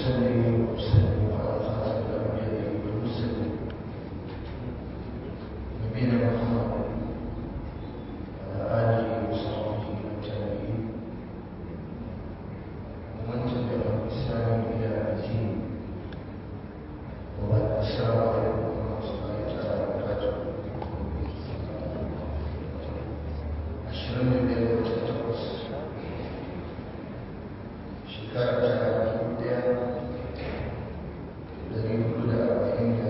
وأصلي وأسلم على خاتم الأنبياء والمرسلين نبينا محمد وعلى آله وصحبه والتابعين ومن تبعهم بإحسان إلى يوم الدين وبعد السلام عليكم ورحمة الله تعالى وبركاته ashirin da biyar da wata takwas shekara ta dubu ɗaya da dari hudu da arba'in da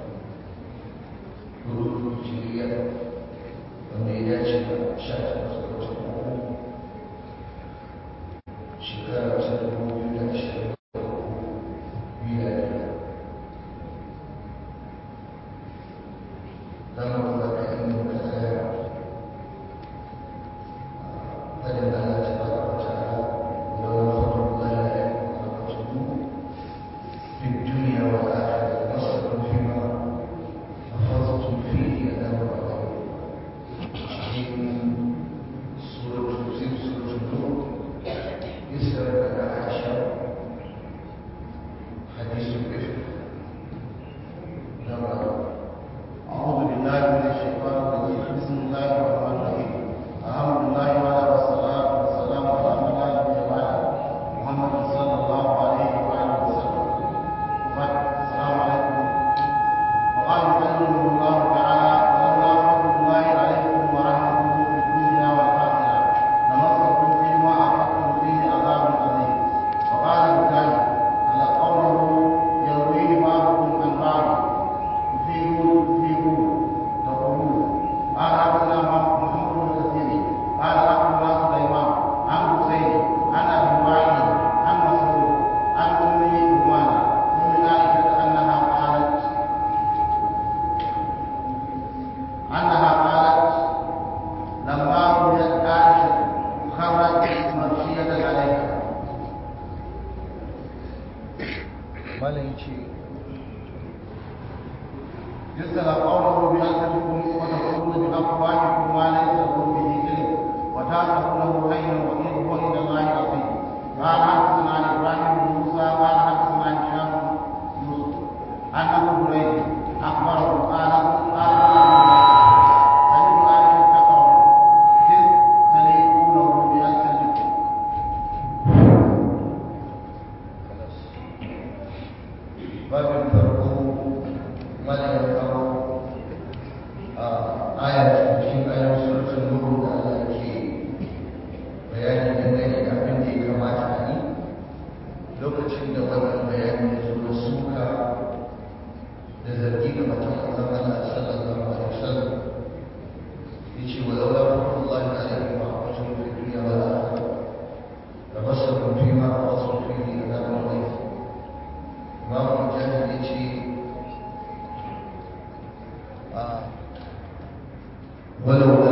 hudu hijiriya wanda ya dace da sha takwas da wata uku shekara ta dubu biyu da ashirin da uku miladiya za mu kula da inda muka tsaya فلن الله تبارك وتعالى ولولا فضل الله عليكم ورحمته في الدنيا والآخرة لمسكم فيما أفضتم فيه عذاب عظيم من سورة في سورة النور يسأل عن عائشة حديث الإفك نعم أعوذ بالله من الشيطان الرجيم بسم الله الرحمن الرحيم الحمد لله وعلى والصلاة والسلام على من لا نبي بعده محمد صلى الله عليه وآله وسلم وبعد السلام عليكم وقال يكلمه الله تعالى ولولا فضل الله عليكم ورحمته في الدنيا والآخرة لمسكم فيما أخذتم فيه عذاب عظيم وقال مجاهد تلقونه يرويه بعضكم عن بعض يفيدون يفيدون تقولون قال حدثنا محمد بن كثير قال اخبرنا سليمان عن حسين عن ابي وائل عن مسعود عن ام رومانه ام عائشه انها قالت انها قالت لما رؤيت عائشه خرجت مغشيه عليها malam ya ce يسأل قوله بألسنتكم وتقولون بأفواهكم ما ليس لكم به علم وتعتقونه خيرا وإن هو عند الله عظيم قال حدثنا عن إبراهيم بن موسى قال حدثنا عن هشام بن يوسف عن أبو هريرة أخبره قال قال سمعت عائشة تقرأ إذ تليقونه بألسنتكم babin farko mana ya kawo a ayar cikin ayar suratun nuru da Allah ke bayani dangane da abin da ya kamata a yi lokacin da wannan bayani ya zo na suka da zargi ga matan Allah Allah sallallahu alaihi wasallam yace wa laula fadlullahi alaikum wa rahmatuhu fid dunya wal akhirah lamassakum fima akhadhtum fihi adhabun adhim imam mujahid ya ce a walaula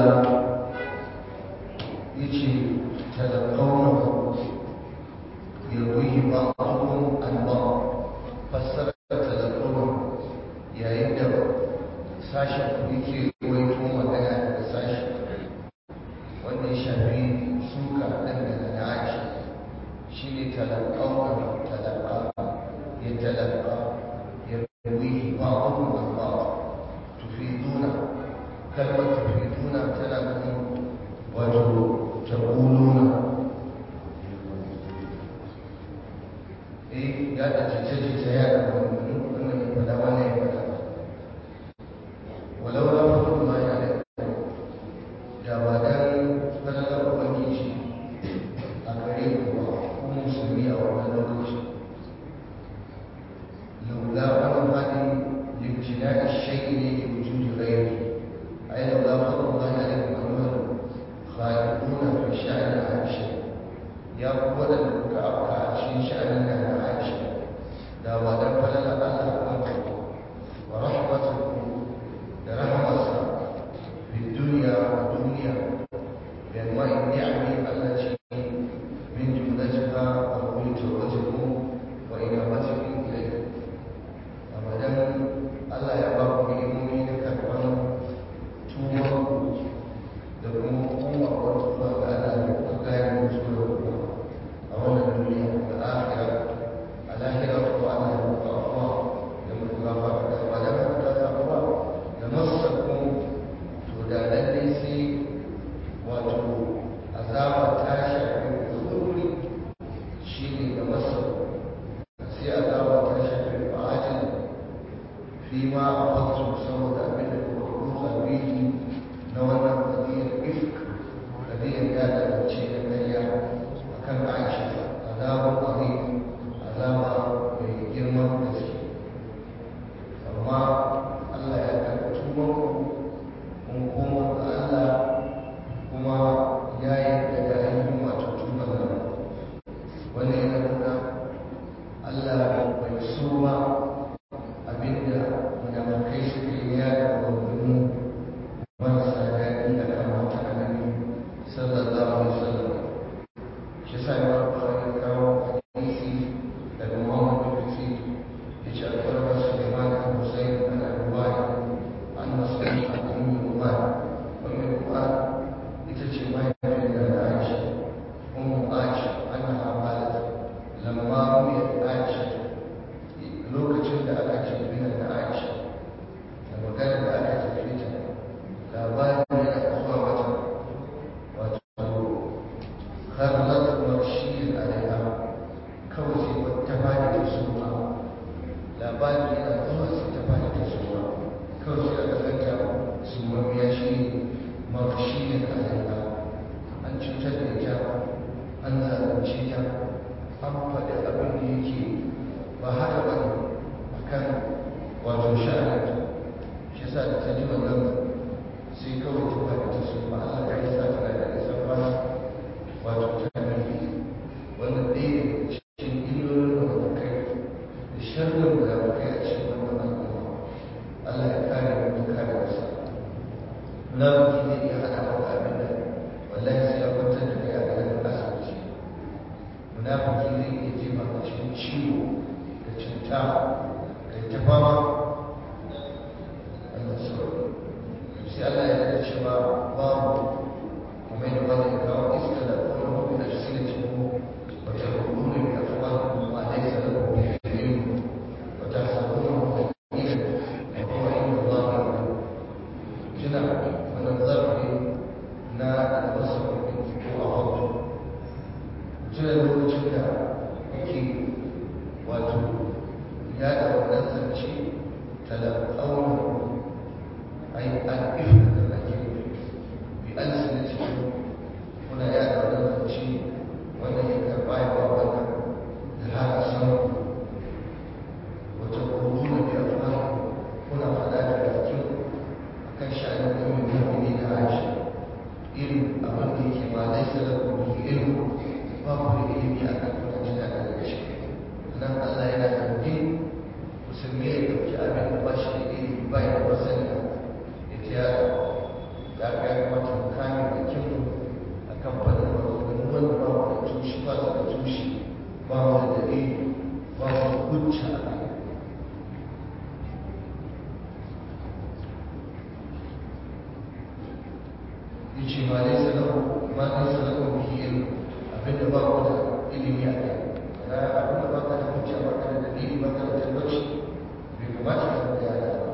ya ce talakaunahu yarwihi ba'dhum an ba'd fassara talakaunahu yayin da sashen ku yake ruwaito magana daga sashi wanda ya shafi suka ɗan daga na aisha shi ne talakaunahu talakaunahu يتلقى يرويه بعضهم عن بعض تفيدون كلمة تفيدون تلقون وتقولون إيه يا تجتجي سيادة من فلا ولا فلا ولولا فضل الله عليكم da ba dan falalar ubangiji a gare ku ba ku musulmi a wannan lokaci لولا فضل الله لامتناع الشيء لوجود غيره أي لولا فضل الله عليكم أيها الخالقون في شأن عائشة يا قوة لك أبقى في شأننا عائشة لا ودم فلن الله أنكم ورحمته لرحمة في الدنيا والدنيا بأنواع النعم التي من جملتها قبول توبتكم وإنابتكم إليه abadan Allah ya ba ku ni'imomi da karɓar tuwon da kuma kuma wata zuwa ga Allah da kuka gane musu da kuma a wannan duniya da akhira a lahira an faɗi abin da yake ba haka ba ne a kan wato sha'anin shi sa da ta ji wannan sai kawai ta ba da ta su ba Allah ya yi sa tana da nisan kwana wato ta ne wannan ɗaya daga cikin illolin da ba kai da sharrin da ba kai a cikin wannan al'umma Allah ya kare mu da kare wasa munafiki zai iya hana maka abin da wallahi sai ya kwantar da kai a garin asibiti munafiki zai iya jefa ka cikin ciwo da cuta kai ta fama Allah sauri sai Allah ya da cewa babu kuma da wani ya kawo iska da kuma mafi da shi da cikin wata hukumar da kuma ma laisa da kuma ilmu wata sabon ilmu da kuma inda Allah ya tuna wannan zarfi na albasa ko a hoto tuna lokacin da kuke wato ya da wannan zance talakauna ai an ifka da ake bi an sanar cikin kuna ya da wannan zance wannan ya karɓa ya ba wannan da haka san wata kuruna da afuwa kuna faɗa da bakin kan sha'anin ummin mu'mini na Aisha irin abin da yake ma laisa lakum bihi ilmu ba ku da ilimi a kan kuna jina da gaske nan Allah yana dauke musulmi ya dauki abin da ba shi da ilimi ba ya da sani ya ce ya ya ga ya kamata mu kame bakin mu a kan faɗin maganganu wanda ba mu da tushe ba su da tushe ba mu da dalili ba mu da hujja a kai yace ma laysa lahu ma laysa lahu bihi ilm abinda ba ku da ilimi a kai na abinda ba ka da hujja ba ka da dalili ba ka da tabbaci bai kamata ka da yana ba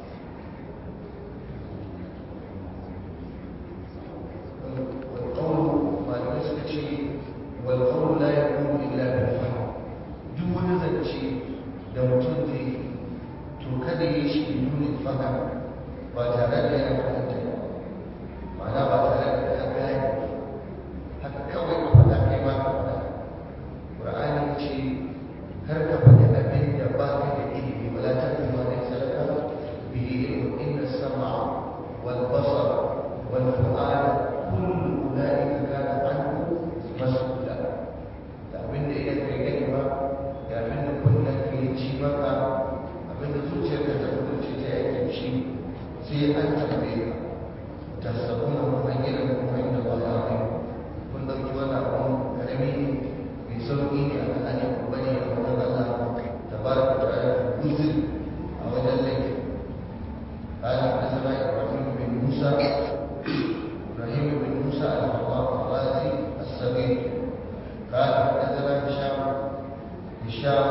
والقول ما نسكت والقول لا يكون الا بالفهم duk wani zance da mutum zai to kada yi shi biduni fahim ba tare da yana fahimta ba ma'ana ba tare da ya gane haka kawai ka faɗa kai ma ka faɗa ƙur'ani ce kar ka faɗi abin da ba ka da ilimi wala ta fi ma ne sadaka bihi ilmu inna sama wal basar wal fu'ada kullu ulaika kana anhu mas'ula da abin da idan kai gani ba da abin da kullum kai ji maka abin da zuciyarka ta kudurce ta yake shi sai an tambaye ka تحسبونه هينا وعند الله عظيم kun dauki wani abu karami mai sauƙi ne a kan ne ko bane a wajen Allah tabaraka ta'ala uzur a wajen laifi قال حدثنا ابراهيم بن موسى ابراهيم بن موسى الرازي الصغير قال حدثنا هشام هشام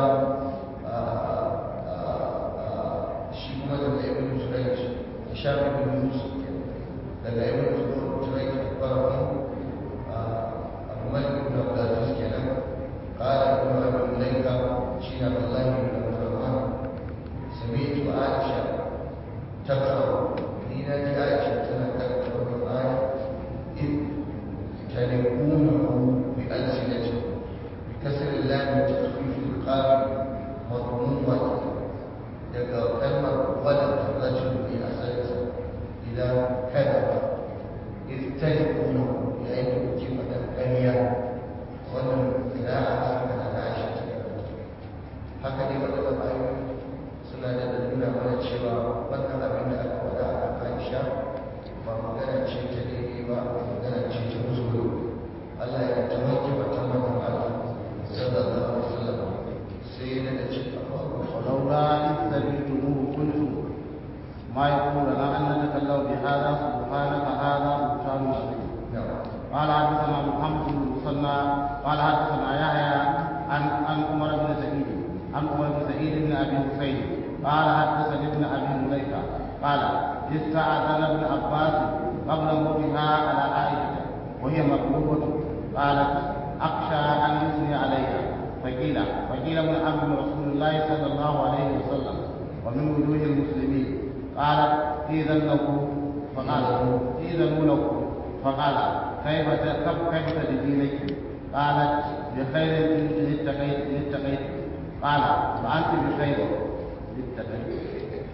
شيخ مدن ابن جريج هشام بن يوسف daga ibn Turai akbarahu Abu Malik ibn Abdul Aziz kenan qala ibn Abi Mulaika shi Abdullah ibn Abdurrahman sami'tu Aisha taqra ni na ji Aisha tana karanta wannan aya in taliqunahu bi alsinati bi kasri lam takhfif al-qaf madmumah daga kalmar wadda rajul bi asalisa إذا كذب إذ تجدونه يعيد كلمة الكرية وأن قراءة هكذا عائشة هكذا وأن الآية suna da nuna mana cewa wannan abin da aka faɗa a kan Aisha ba magana ce ta daidai ba magana ce ta kuskure Allah ya ta wanke wata manzon Allah sallallahu alaihi wasallam sai ya da cewa ولولا إذ سمعتموه قلتم ما يقول لنا أن نتكلم بهذا سبحانك هذا بهتان عظيم قال حدثنا محمد بن المثنى قال حدثنا يحيى عن عن عمر بن سعيد عن عمر بن سعيد بن ابي حسين قال حدثني ابن ابي مليكه قال استاذن ابن عباس قبل موتها على عائشه وهي مكروبه قالت اخشى ان يثني عليها فقيل فقيل من عبد رسول الله صلى الله عليه وسلم ومن وجوه المسلمين قالت إذن له فقال إذن له فقال كيف كيف تجدينك قالت بخير لاتقيت لاتقيت قال فأنت بخير لاتقيت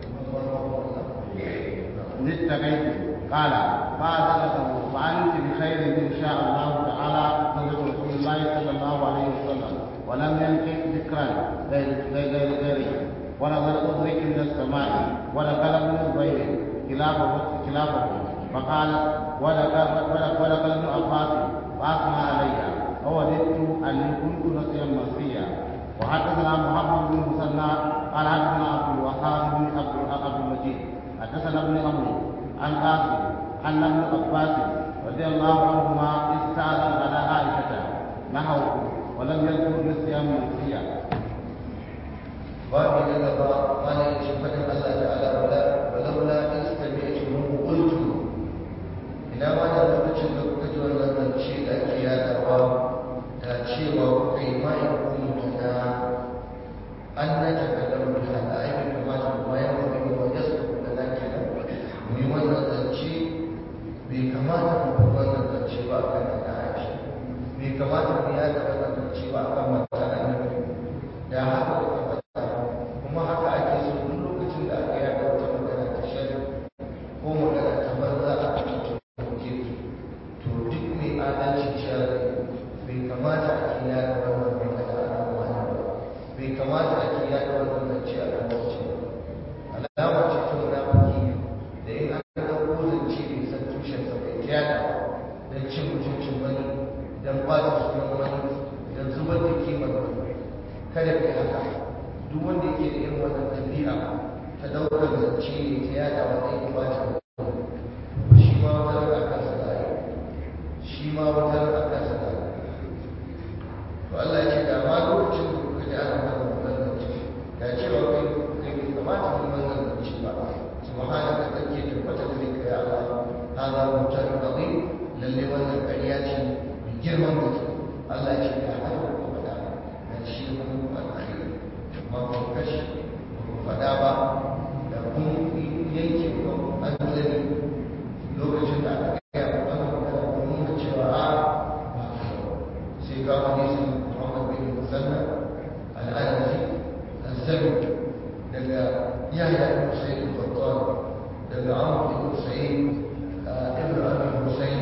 لاتقيت قال فأدركه فأنت بخير إن شاء الله تعالى زوجة رسول الله صلى الله عليه وسلم ولم ينكح ذكرا غير غير غيره ونظر أدرك من السماء ودخل من الضيف خلافه خلافه فقال ودخل ودخل ابن عباس وأثنى علي ووددت أني كنت نسيا منسيا وحدثنا محمد بن مسنى قال حدثنا عبد الوهاب بن عبد المجيد حدثنا ابن عمرو عن قاسم أن ابن عباس رضي الله عنهما استأذن على عائشة نحوه ولم يذكر نسيا منسيا babu na gaba mana ya ce fadin Allah ta'ala wala walaula in sami'tumu qultu ina ma da lokacin da kuka ji wannan zance da ake yadawa da cewa kuka yi ma in kuntu na an na takallamu da al'ayi bai kamata kuma ya mafi wa yasu da na kenan mu yi wannan zance bai kamata mu fi wannan zance ba a kan na aisha bai kamata mu yada wannan zance ba a kan mata annabi da haka kuka faɗa kuma haka ake so duk lokacin da aka yada wata magana ta shari ko magana ta banza a kan mutum to duk mai adalci shari bai kamata a ke yada wannan magana a kan wani ba bai kamata a ke yada wannan zance a kan wacce ba alama ce ta munafiki da in an ɗauko zance bai san tushensa bai ta yada don cin mutuncin wani don ɓata sunan wani don zubar da kimar wani kada ka yi haka duk wanda yake da irin wannan tafiya ta daukar zance ne ta yada wata yi ba ta shi ma wata rana kansa da yi shi ma wata rana kansa da yi to Allah ya ce da ma lokacin da kuka ji ana wannan wannan zance da cewa kai kai bai kamata mu wannan zance ba subhanaka kake tabbata da kai ya Allah hada mutar azim lalle wannan ƙarya ce mai girman gaske Allah ya ce da haka ku faɗa da shi mun alkhairi amma kun kashe ku faɗa ba da kun yanke kan anzali lokacin da aka gaya ku wannan magana kun nuna cewa a ba sai ga hadisin Muhammad bin Musanna al-Anazi az-Zabi daga Yahya ibn Sa'id al-Qattan daga Amr ibn Sa'id ibn Abi Husayn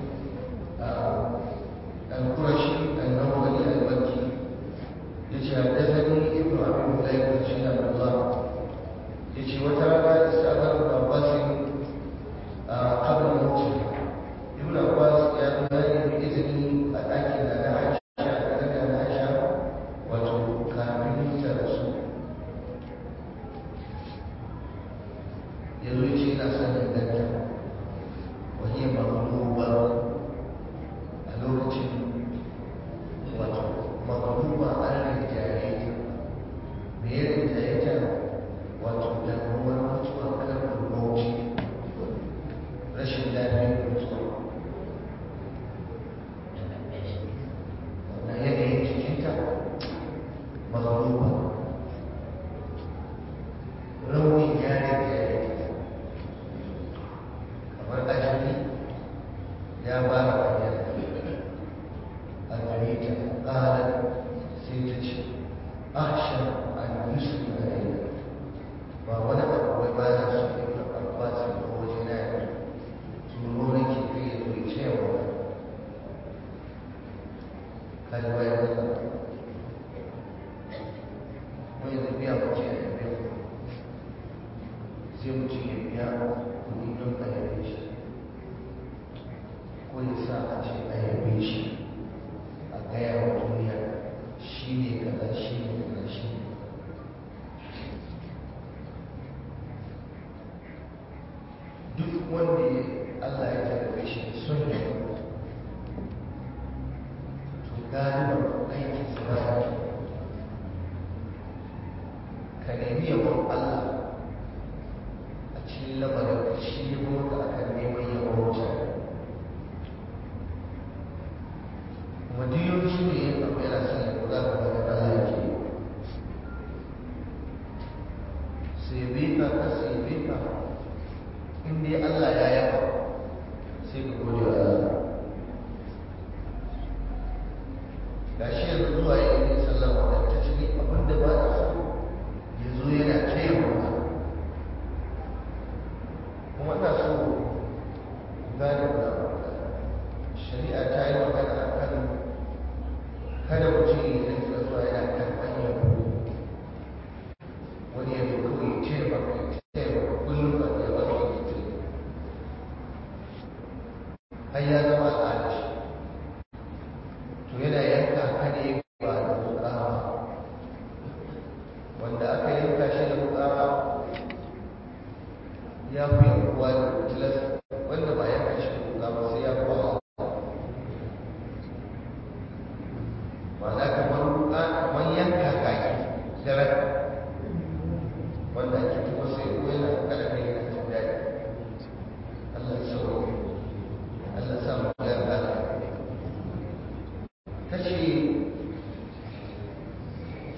القرشي النوبلي المكي يجي حدثني ابن ابي مليكه شيخ عبد الله يجي وترى استاذن ابن عباس قبل موته ابن عباس يا بني باذني اتاكد ان عائشه ان عائشه وتكامل رسول yanzu ce ina son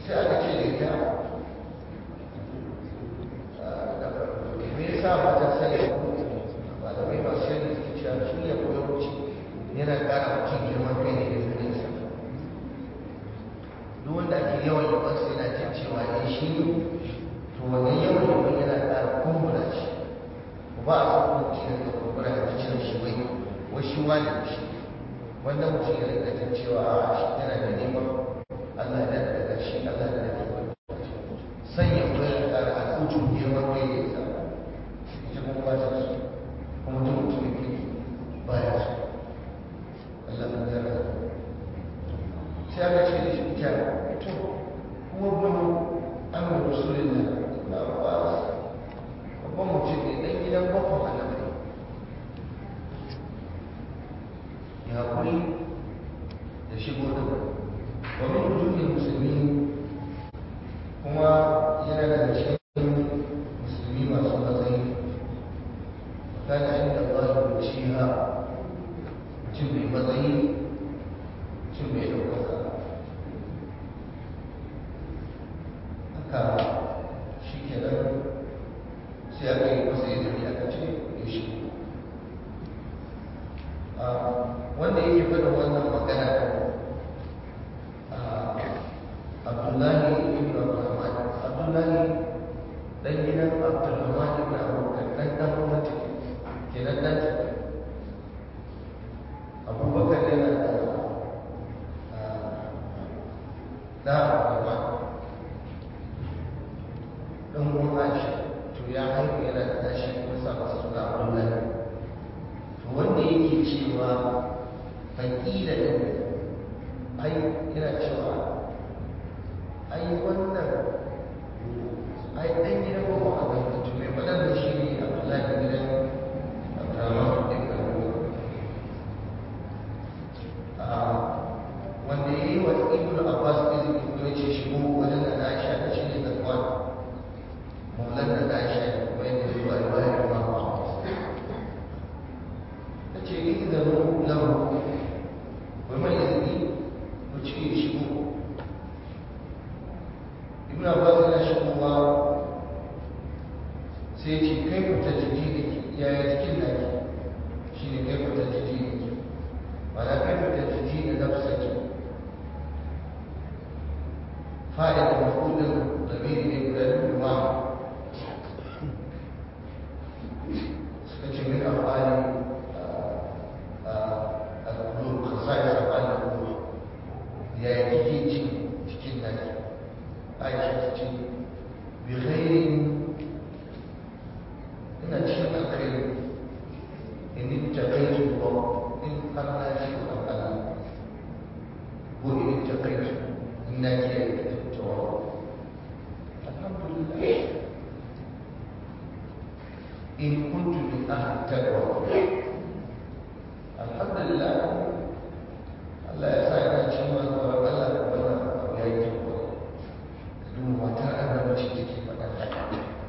sai aka ce da ita me yasa ba ta sani malamai masu yadda suke cewa shi ya koya wuce yana ƙara mutum girman kai ne da duniyarsa duk wanda ake yawan yabansa yana jin cewa ne shi ne to wannan yawan yaban yana ƙara kumbura shi ba a san mutum ya ga kumbura da cikin shi wai wai shi wani da shi wannan mutum ya rika jin cewa a shi yana da neman Allah ya daga shi Allah ya daga sanya ko ya ƙara al'ujun girman kai da ita ita kuma ba ta so kuma duk mutum ya kai ba ya so Allah ya daga sai aka ce da shi ita to kuma bunu an da rasulullah na abbas babban mutum ne dan gidan bakon annabi ya kuri da shigo da wa min wujuhil muslimin kuma yana daga cikin musulmi masu matsayi kana inda Allah ya ciha mutum mai matsayi mutum mai ɗaukaka haka shi kenan sai aka yi masa izini aka ce ya shigo wanda yake faɗin wannan magana abdullahi ibn abdurrahman abdullahi dan gidan abdurrahman ibn abubakar dan dan gwamnati kenan dan abubakar yana da da abdurrahman dan uwan aisha to ya haihu yana da tashi kuma sa masa suna abdullahi to wanda yake cewa faƙila ɗin ai yana cewa ai wannan ai ɗan gidan goma a kan mutum mai waɗanda shi ne abdullahi da gidan abdurrahman ɗin wanda ya yi wa ibn abbas izini ko ya ce shigo wajen da na aisha da shi ne zakwan maulan da na aisha da kuma yadda zuwa riwayar imam ahmad ta ce izinu lahu وما يدري وتشي شبو ابن عباس لا شبو الله سيتي كيف تجديدك يا يتكل لك شيني كيف تجديدك ولا كيف تجديد نفسك فائدة مفعول ضمير يقول واحد سكتش من أفعال القلوب خصائص أفعال القلوب يا يجي cikin naki aisha ta ce bi khairin ina cikin alkhairi in taqaitu wa in har na ji tsoron Allah ko in taqaitu in na ji tawa alhamdulillah in kuntu min ahli taqwa alhamdulillah Allah ya sa ina cikin masu tsoron Allah da wannan abu ya yi tabbata duba matar annabi ce take faɗa haka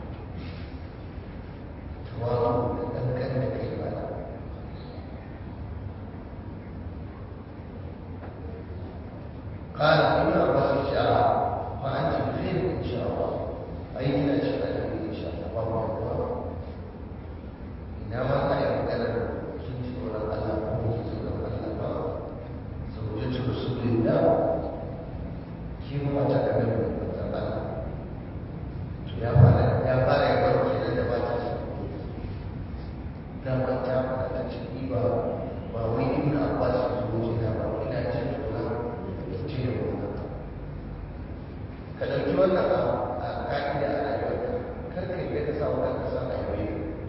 tawazu da ɗanɗan da kai ba قال ابن عباس شاء فأنت بخير إن شاء الله أي من شاء إن شاء الله والله إنما لا يمكن كنت ولا الله كنت ولا الله زوجة رسول الله كيف ما تكلم Allah ya fara ya fara ya bar kenan da mata su da mata fara ta ce ni ba ba wai ibn Abbas ya zo ina ba ina jin tsoron ce da wannan ka dauki wannan a ka'ida a rayuwarka kar ka yi ka samu kanka san ayoyi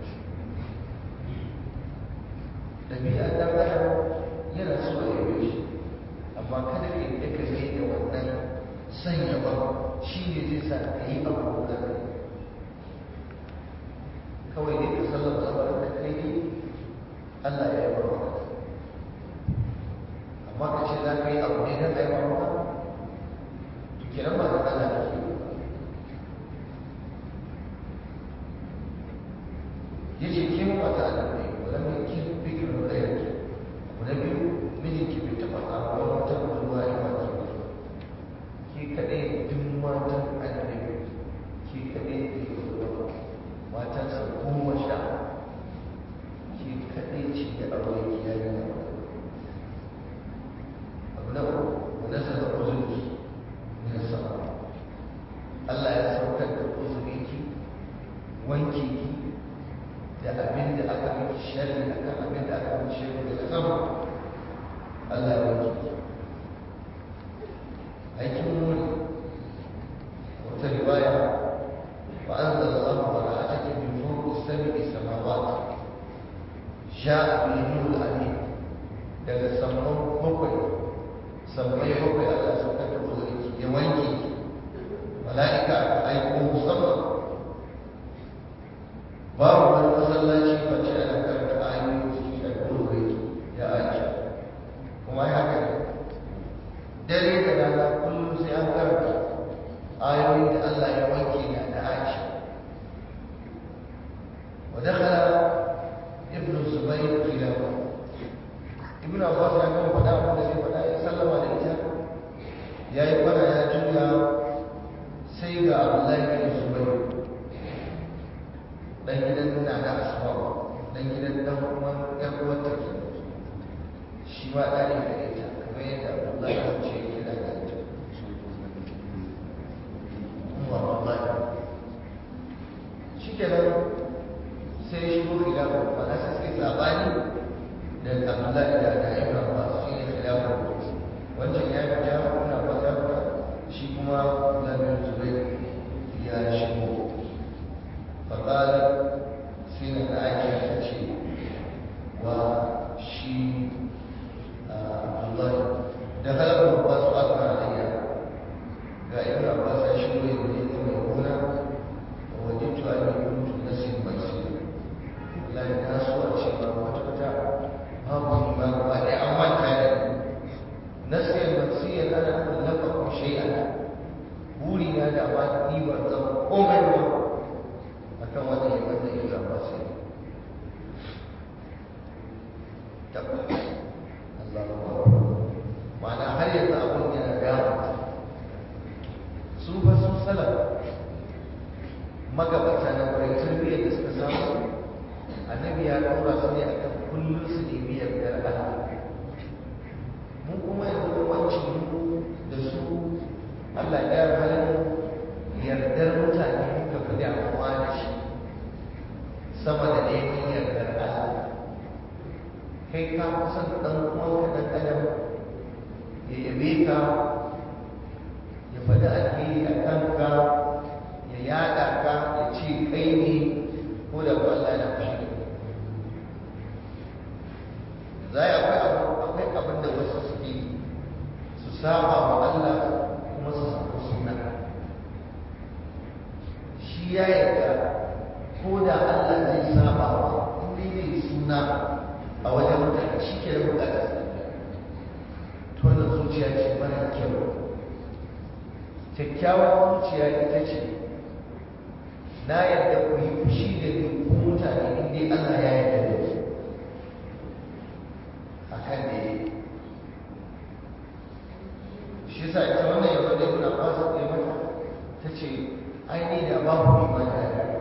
dabi'a dan adam yana so ya yi shi amma kada ka yi ka yi da wannan sanya ba shi ne zai sa ka yi abu da kawai ne ka sallama lamarin da kai ne Allah ya yi barwa amma ka ce za ka yi abu ne don aiwa ba to kiran ba da Allah da ke ya ce ke mu mata a nan ne wadda mai ki fikirin da yake abu na biyu mijinki bai taɓa samu wani wata budurwa ya ba ki ke kaɗai duk aikin muri wata riwaya wa anzala Allahu bara'ataka min fawqi sab'i samawati ja'a bihi nurul alim daga saman bakwai sammai bakwai Allah ya saukar da uzuri ya wanke mala'ika aka aiko musamman babu wani masallaci face ana karanta ayoyi cikin alƙur'ani ya aisha kuma ya haka ne dare da rana kullum sai an karanta ayoyi da Allah ya wanke na da aisha wa dakhala ibn zubayr khilafa ibn abbas ya gama faɗa abin da zai faɗa ya sallama da ita ya yi fara ya juya sai ga abdullahi bin zubayr dan gidan na da asma dan gidan dan uwan yan uwarta ke shi ma da ne da ita kamar yadda abdullahi ya ce kira da ita umma wallahi shikenan sai shi ko khilafa ba na sai suke sabani da abdullahi da da ibn abbas shi ne khilafa wancan ya fita ibn abbas ya fita shi kuma abdullahi bin zubair ya shigo فقالت سيدة عائشة تشي وشي عبد الله دخل ابن عباس وأثنى علي قال ابن عباس أشهد يريد ميمونة ووجدت أني كنت نسي ميسير لا الناس وأشهد وتبتع babu ma gaba ɗaya an manta da nasiyan mansiyan ana nufin lafafa shay'an buri na da ma ni ban zama komai ba akan wannan ya wanda ya zama sai tabbas Allah ma'ana har yanzu abin yana gaba su ba su salaf magabata na kwarai tarbiyyar da suka samu annabi ya ɗora su ne akan kullum su nemi yardar Allah mu kuma yanzu wancin mu da su Allah ya halin yardar mutane muka fi damuwa da shi sama da neman yardar Allah kai ka kusan ɗan uwanka ɗan adam ya yabe ka ya faɗi alheri a kanka ya yaɗa ka ya ce kai ne ko da ba Allah na fushi za a akwai akwai abin da wasu suke su saba wa Allah kuma su samu suna shi ya yarda ko da Allah zai saba wa in dai zai suna a wajen mutane shi ke da bukatar sa to wannan zuciya ce mara kyau kyakkyawar zuciya ita ce na yarda ku yi fushi da ni ku mutane in dai Allah ya yarda da ku akan da yi shi sa ita wannan yawon da ibn Abbas ya mata ta ce ai ni da babu imani a gare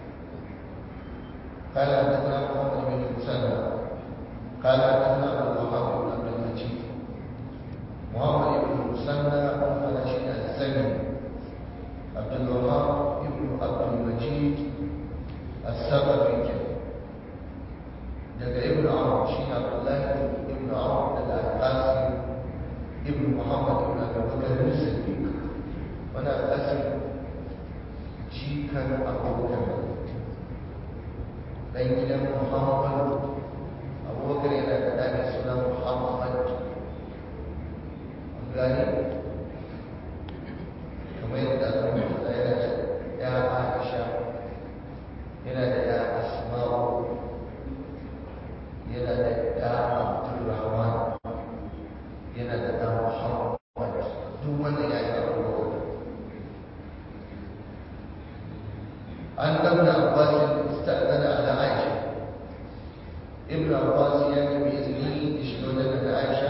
قال حدثنا محمد بن مسلم قال حدثنا ابو الوهاب بن عبد المجيد محمد بن مسلم عن رشيد السمي عبد الوهاب بن عبد المجيد الثقفي daga ibn Amr shi ne Abdullah ibn Amr daga Al-Qasim ibn Muhammad ibn Abi Bakr al-Siddiq wani Al-Qasim jikan Abubakar dan gidan Muhammad Abubakar yana da ɗan suna Muhammad gani kamar yadda aka rubuta yana da ya Aisha yana da ya Asma'u yana da ɗa Abdulrahman yana da ɗa Muhammad duk wanda ya yi abubuwa an ɗauna Abbasin ista'adana ala Aisha Ibn Abbas ya nemi izini da shiga wajen da Aisha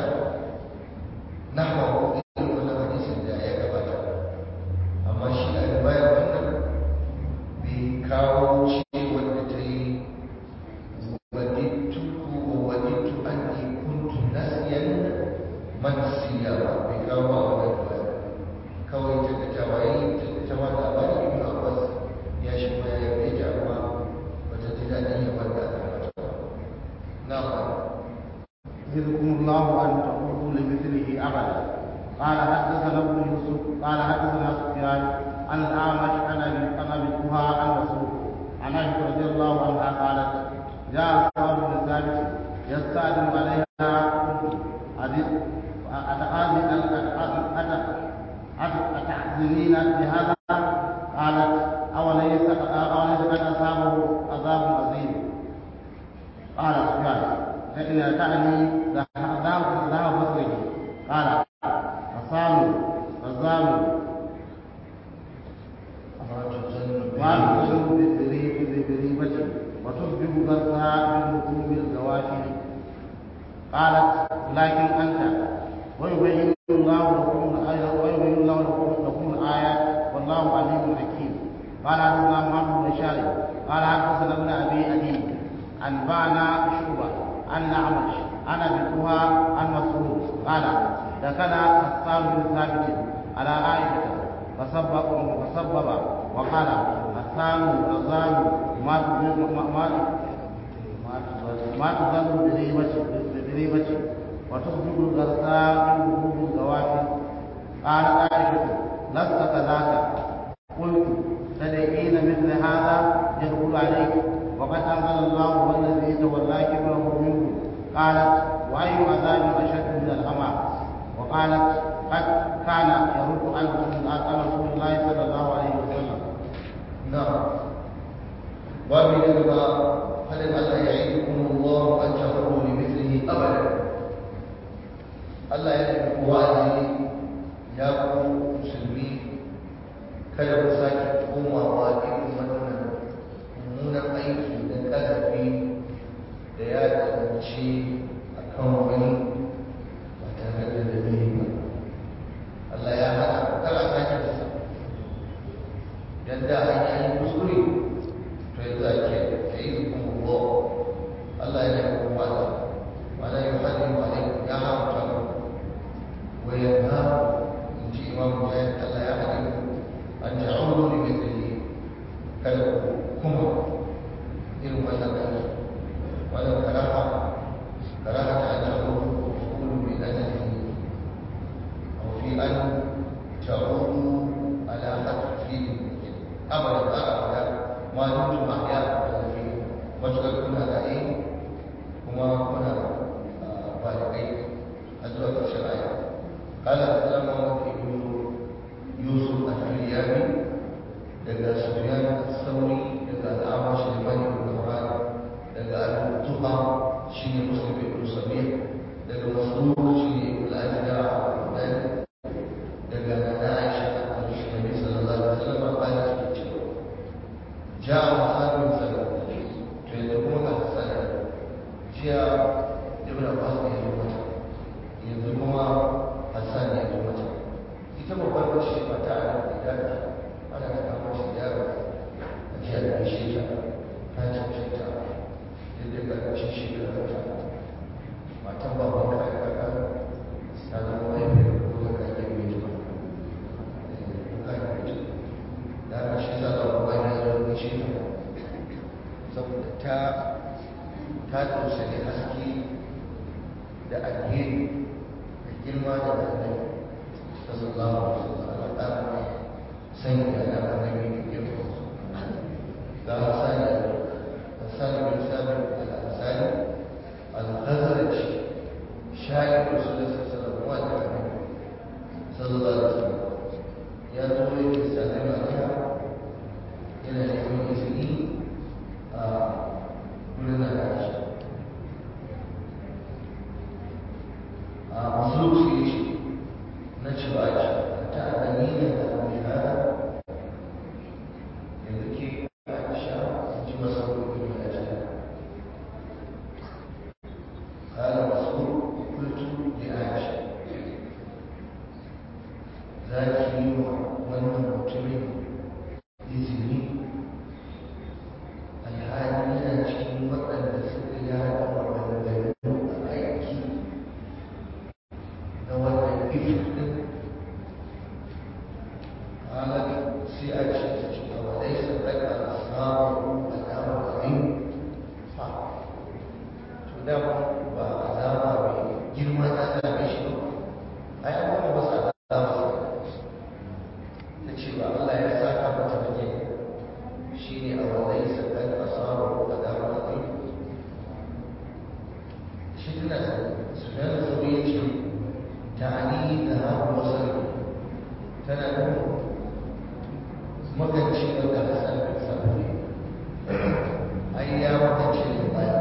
nahwa irin wannan hadisin da ya gabata amma shi a riwayar wannan bai kawo ce wanda ta yi وددت ووددت أني كنت نسيا منسيا بكوا وددت كوي تتجاوي تتجاوي أباني ابن عباس يا شما يا بيت أما أتحزنين بهذا قالت أوليس أوليس قد أصابه عذاب عظيم قال سفيان فإن تعني ذهب ذهب بصره قال فصاموا فزاموا ما تزن بريبة وتصبح غرسها بالركوب الغواشي قالت لكن أنت ويبين الله لكم الآيات ويبين الله لكم لكم الآيات والله عليم حكيم قال حدثنا محمد بن شارب قال حدثنا ابن أبي أدي أنبانا شعبة عن أعمش عن أبي كوها عن مسعود قال دخل حسان بن ثابت على عائشة فسبب فسبب وقال حسان رزان ما ما ما تظل بريبة وتصبح الغرساء من وجود الزواج قالت عائشة لست كذاك قلت تدعين مثل هذا يدخل عليك وقد أنزل الله والذي تولى كبره منه قالت وأي عذاب أشد من الأمى وقالت قد كان يرد عن رسول الله صلى الله عليه وسلم نعم babu na gaba hadin Allah ya yi kuma Allah an tafaru ne mithlihi abada Allah ya yi wa'azi ya ku musulmi kada ku sake komawa irin wannan mummunan aiki da kazafi da ya tsanci a kan wani ba tare da dalili ba Allah ya hana kada sake da sa yadda an yi kuskure فيذاك يعيذكم الله الله يحكم على ولا يحرم عليكم يا حرم وينهاكم ان جاء امام مجاهد الا يحرم ان تعودوا لمثله كلكم إلى ما تقول ولا كراهه كراهه ان تعودوا وقولوا بأنه او في ان تعودوا على حد فيه ابدا ابدا ma dukkan ahya da zafi matuƙar kuna raye kuma kuna balibai a zuwa ƙarshen aya kala da tsara muhammad ibn yusuf al-firyami daga sufyan sauri daga al'amar shirman ibn umar daga al-tuha shine muslim ibn sabir daga masrur shine ibn al-ajda al-qudani daga nana aisha al-nabi sallallahu alaihi wasallam qala جاء حسان بن سلمة فيدعون حسان جاء ابن عباس يدعو يدعو حسان يدعو ita babbar wacce ba ta ana da ana ta kama shi yaro a jiya da shi ta ta cancanta ta da ƙarƙashin shekarar ta matan baban ka ya kaka ta zama mahaifiyar ko da ka yi mai ta ka yi mai da aka shi za a kuma ya zo shi ta saboda ta ta tausali haske da alheri da girma da annabi sallallahu alaihi wasallam ta kuma sanya da annabi da girma ga hasani hasani bin sabit al-ansari al-khazraj shaykh rasulullah sallallahu alaihi wasallam sallallahu alaihi wasallam ya zo yake sanar da yana neman izini a wurin da ya ce a musulunci ce na ci ba ce ta dalilin da mai hada yanzu ke aisha ji masa wuri da ya ce قال مسعود قلت لعائشه ذاك wannan mutumin izini alhali yana cikin waɗanda suka yada maganganu a aiki na wannan ifin ɗin halar sai a ce ta ce a wadai sun daga samun alamar abin fa to da ba alama mai girma ta same shi ba a yi abubuwan ba su alama ta ce ba Allah ya saka mata bane shi ne a wadai sakan asaru a damar abin shi tana su da sauri ya ce ta ani da haɗu wasu tana nufin maganci wanda hasan bin sabri ai ya maganci da baya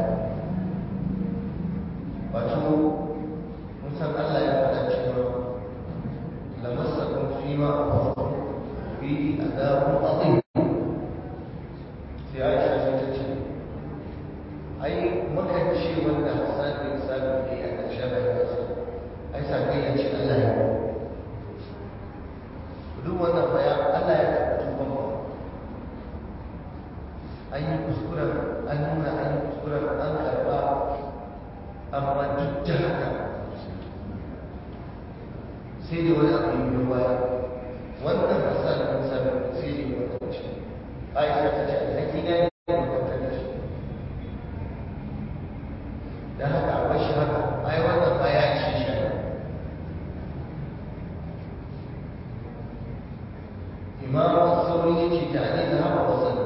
wato musan Allah ya faɗa cewa lamassakum fima aqaftum fihi adabun adhim sai Aisha sai ta ce ai maganci wanda hasan bin sabri a ƙarshen rayuwarsa ai sakai ya ce Allah ya duk wannan baya Allah ya karɓi tuban ba an yi kuskuren an nuna an yi kuskuren an karɓa amma duk da haka sai da wani abu yi biyo baya wannan masal ɗin sami sai da yi wata ce aisha ta ce alhaki na ne da kwanta da shi da haka a bashi haka ai wannan ba ya ce shi imam sauri yake ta ne da haka wasan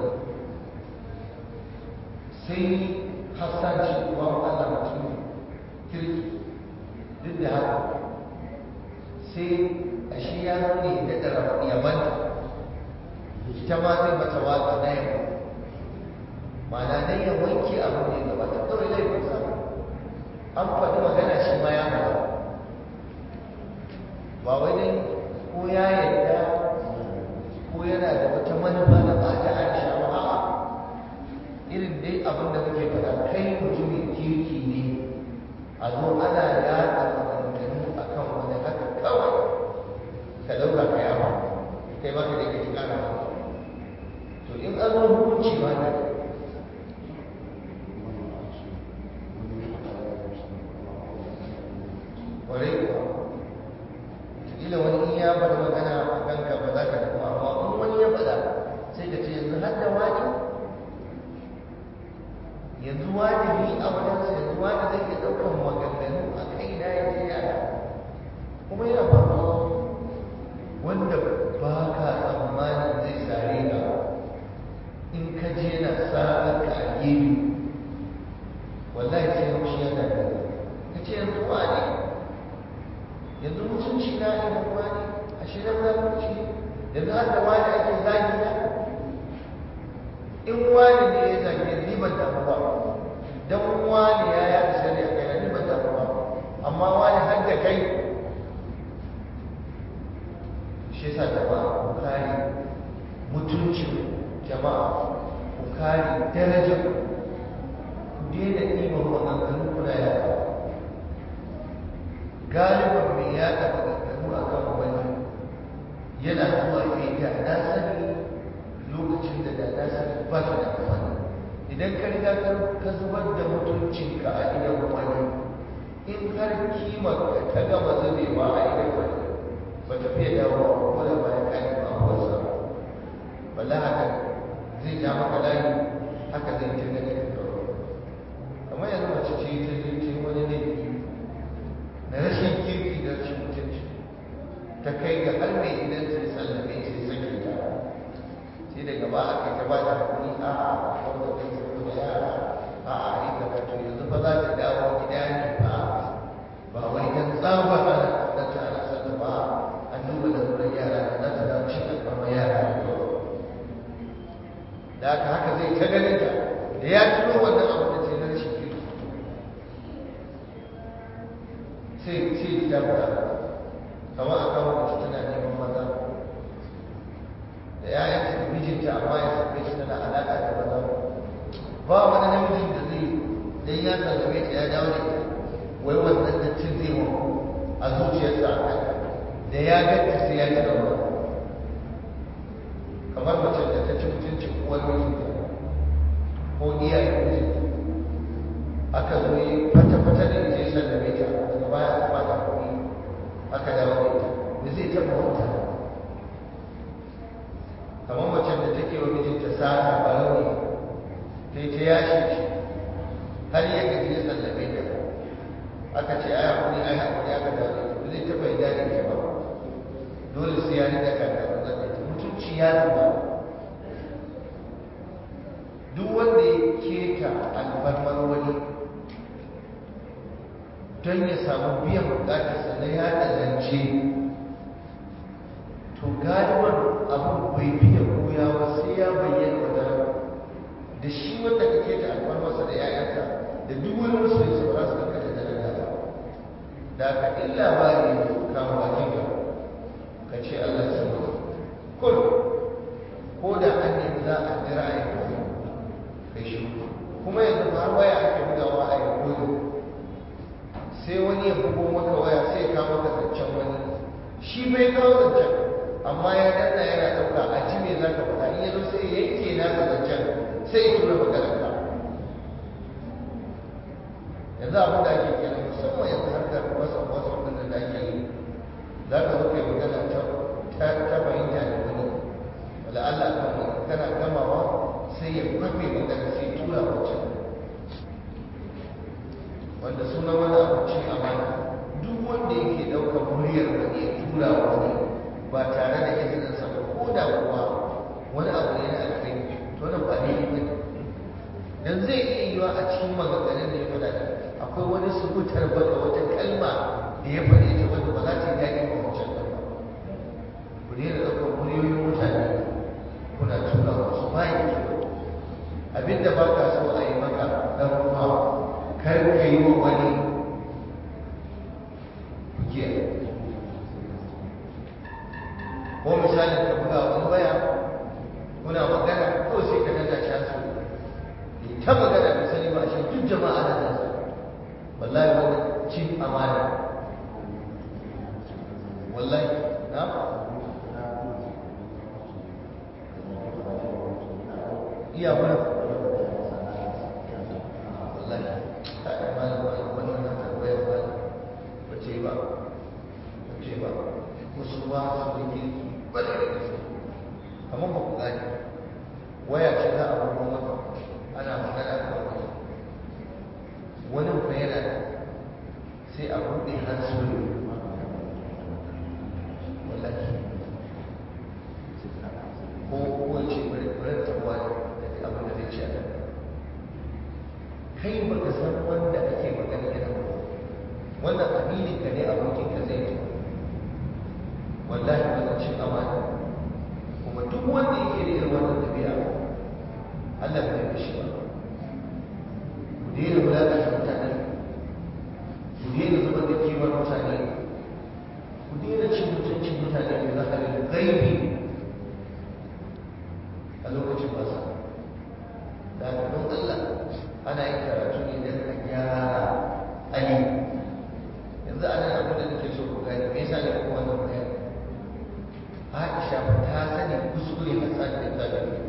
sai hassan ce kuma Allah mutum kirki duk da haka sai a shi ya nuni da ɗara yabanta ita ma zai mata waka na yabo ma'ana dai ya wanke abin da ya gabata kawai laifin sa an faɗi magana shi ma ya faɗa ba wai dai ko ya yarda ko yana da wata manufa da ba ta aisha ba a'a irin dai abin da muke faɗa kai mutumin kirki ne a zo ana yaɗa maganganu a kan wani haka kawai ka ɗauka ka yawa kai ba ka da ke ƙara ba to in an zo hukunci ma da ƙwarai kuwa kila wani in ya faɗi magana a kanka ba za ka damu amma in wani ya faɗa sai ka ce yanzu har da wani yanzu wani ni a wajensa yanzu wani zai iya ɗaukan maganganu a kai na ya ce yara kuma yana faruwa wanda ba ka tsammanin zai sare ka in ka je na sa'ar ka a gefe wallahi sai haushi ya dame ka ce yanzu wani yanzu mutunci na idan wani a shirin zalunci yanzu har da wani ake zagi na in wani ne ya zage ni ban damu ba dan wani ya ya shari a kai ni ban damu ba amma wani har da kai shi yasa jama'a ku kare mutuncin jama'a ku kare darajar ku daina ɗiban maganganu kuna yaɗa galiban mai yaɗa maganganu a kan wani yana zuwa ya da na sani lokacin da da na sani ba shi da amfani idan ka riga ka zubar da mutuncinka a idan wani in har kimar ka ta gama zubewa a idan wani ba ta fiye dawowa ko da bayan kani ba a wasa walla haka zai ja maka layi haka zai ta gani ka kawo kamar yanzu mace ce ta je ce wani laifi na rashin kirki da rashin mutunci ta kai ga har mai gidan sai sallame sai sake ta sai daga ba a kai ta ba da hakuri a a wanda kai saboda yara a a yi gaba to yanzu fa za ta dawo gida ne ba ba wai dan tsaba ana kaunarta ana sata ba an duba da wurin yara da za ta dawo cin alfarma yara da haka haka zai ta ganin ta da ya tuno wannan abu da ce na rashin kirki sai sai ta fara kamar a kawo mace tana neman maza da ‘ya'yanta da mijinta amma ya same shi tana alaƙa da maza ba wani namijin da zai dan ya sallame ta ya dawo da ita wai wannan dattin zai wa a zuciyarsa a kanta da ya ganta sai ya ji rawa kamar mace da ta ci mutuncin uwar mijinta ko iyayen mijinta aka zo yi fata-fata da ita ya sallame ta daga baya aka ba ta kuɗi aka dawo da ita da zai taɓa wata kamar macen da take wa mijinta sata barauni ta yi ta yashe shi har ya gaji ya sallame ta aka ce ai hakuri ai hakuri aka dawo da ita ba zai taɓa yarda da ita ba dole sai ya riƙa kaka da ita mutunci ya zuba duk wanda ya keta alfarmar wani don ya samu biyan bukatarsa na yada zance to galiban abin bai fiye koya da shi wanda ka keta alfarmarsa da 'ya'yansa da duk wani musulmi su ba su kanka da daraja ba da ka in labari ne kama bakin ka ka ce Allah ya saba kul ko da an nemi za a jira a yi kai shi kuma yanzu har waya ake bugawa a yi koyo sai wani ya bugo maka waya sai ya kawo maka zancen wani shi bai kawo zancen amma ya danna yana ɗauka a ji me za ka faɗa in ya zo sai ya yanke nasa zancen sai ya tura maganar ka yanzu abin da ake kenan musamman yanzu harkar wasa wasa ɗin da ake yi za ka zo kai magana ta fahimta da wani wala Allah kan wani kana gamawa sai ya kwafe magana sai tura wancan wanda suna wani abincin amana duk wanda yake ɗaukar muryar wani ya tura wani ba tare da izininsa ba ko da kuwa wani abu ne na alkhairi to nan ba ne ba dan zai iya yiwa a cikin maganganun da ya faɗa akwai wani subutar baka wata kalma da ya faɗe ta wanda ba za ta yi daɗi ba wancan ba ku daina ɗaukar muryoyin mutane kuna tura wasu bayan kyau abinda ba ka so a yi maka ɗan ruwa kar ka yi wa wani kuke ko misalin ka buga wani waya kuna magana ko sai ka danna can su ta magana bai sani ba shi duk jama'a na nan wallahi wani cin amana wallahi na iya wani wallahi ta yi malam wannan na tarwayar ba ba ce ba ba ce ba wasu ba su da kirki ba da gaske kamar ba ku gane waya ce za a bugo maka ana magana kan wani wani fa yana sai a buɗe hansuri wallahi ko ko ce bari bari ta wani da abin da zai ce a nan kai baka san wanda ake magana yana ba wannan aminin ka ne abokin ka zai yi wallahi wannan cin amana kuma duk wanda yake da irin wannan tabi'a Allah bai da shi ba ku daina wulaƙanta mutane ku daina zubar da kimar mutane ku daina cin mutuncin mutane da zaharin gaibi a lokacin basa da haka don Allah ana yin karatu ne don a gyara ali yanzu a nan abin da nake so ku gani me yasa ne kuma wannan bayani Aisha ta sani kuskure Hassan da Zabi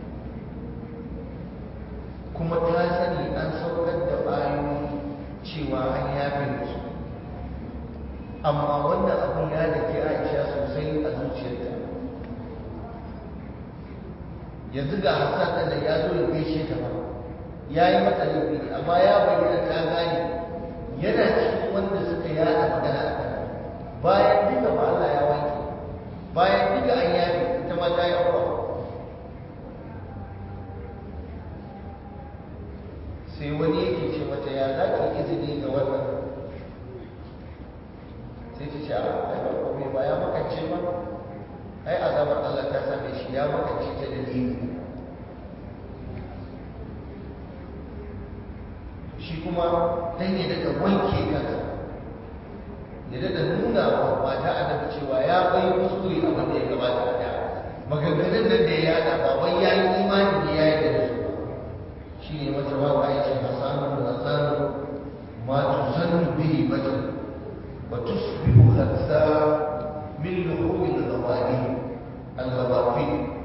kuma ta sani an saukar da ayoyi cewa an yafe musu amma wannan abin ya dake Aisha sosai a zuciyarta yanzu ga Hassan da ya zo ya gaishe ta ba ya yi mata laifi amma ya bayyana ta gane yana cikin wanda suka yada magana a kan bayan duka ba Allah ya wanke bayan duka an yafe ita ma ta yi abuwa sai wani yake ce mata ya za ki izini ga wannan sai ta ce a ai ba komai ba ya makance ba ai azabar Allah ta same shi ya makance ta dalili shi kuma dan ya daga wanke kansa ya daga nuna wa mata annabi cewa ya bai kuskure abin da ya gabata a da maganganun nan da ya yada ba wai ya yi imani ne ya yi da su ba shi ne mata waka ya ce hasanu da hasanu ma tuzannu bihi bajal wa tusbihu khatsa min luhumi al-ghawani al-ghawafi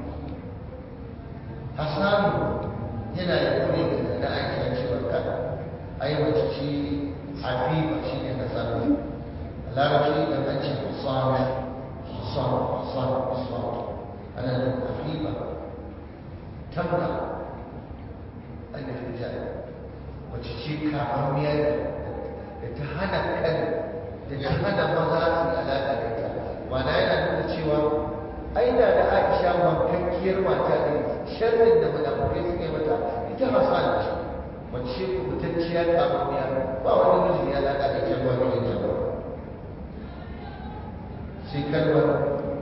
hasanu yana da kone da Aisha cewa ka ai mace ce habiba shi ne hasanu larabci da an ce hasanu hasanu hasanu hasanu ana da habiba tamna annabin jari mace ce kamammiya da ta hana kan da ta hana maza su yi alaƙa da ita mana yana nuna cewa ai da da aisha wankakkiyar mata ne sharrin da munafukai suka yi mata ita hasan ce mace kubutacciya kamammiya ba wani miji ya alaƙa da ita ba mijin ta ba sai kalmar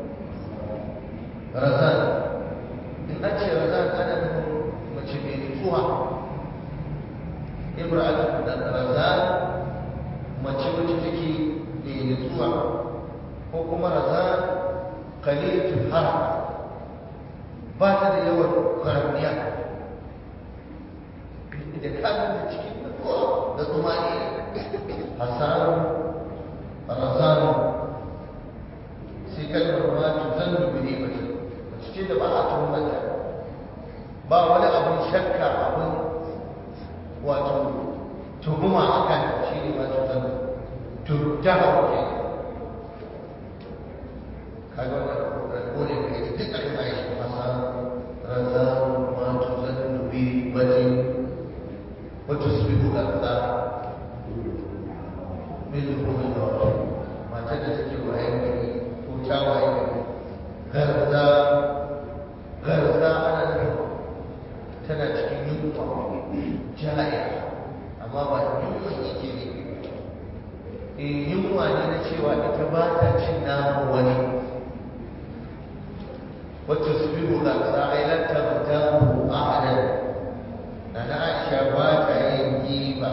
razan in an ce razan ana nufin mace mai nutsuwa ba ta da yawan kwaramiya da kamun da cikin nutsuwa da tsumani hasaru razanu sai kalmar ma tuzan dubine ba ce mace ce da ba a tuhumata ba wani abin shakka abin wato tuhuma a kan shi ne ma tuzan tuttaha ke kaga wannan rabo ne da ita duk aka mai shi masa razanu ma tuzan dubine ba ce wata su bi bukata min rukunin da wata matar da take wayan gari ko ta wayan gari garza garza ana nufin tana cikin yunwa jaya amma ba yunwa yake ne e yunwa ne na cewa ita ba ta cin naman wani wacce su bi bukata a yi lantar ta a adal na na aisha ba ta yin giba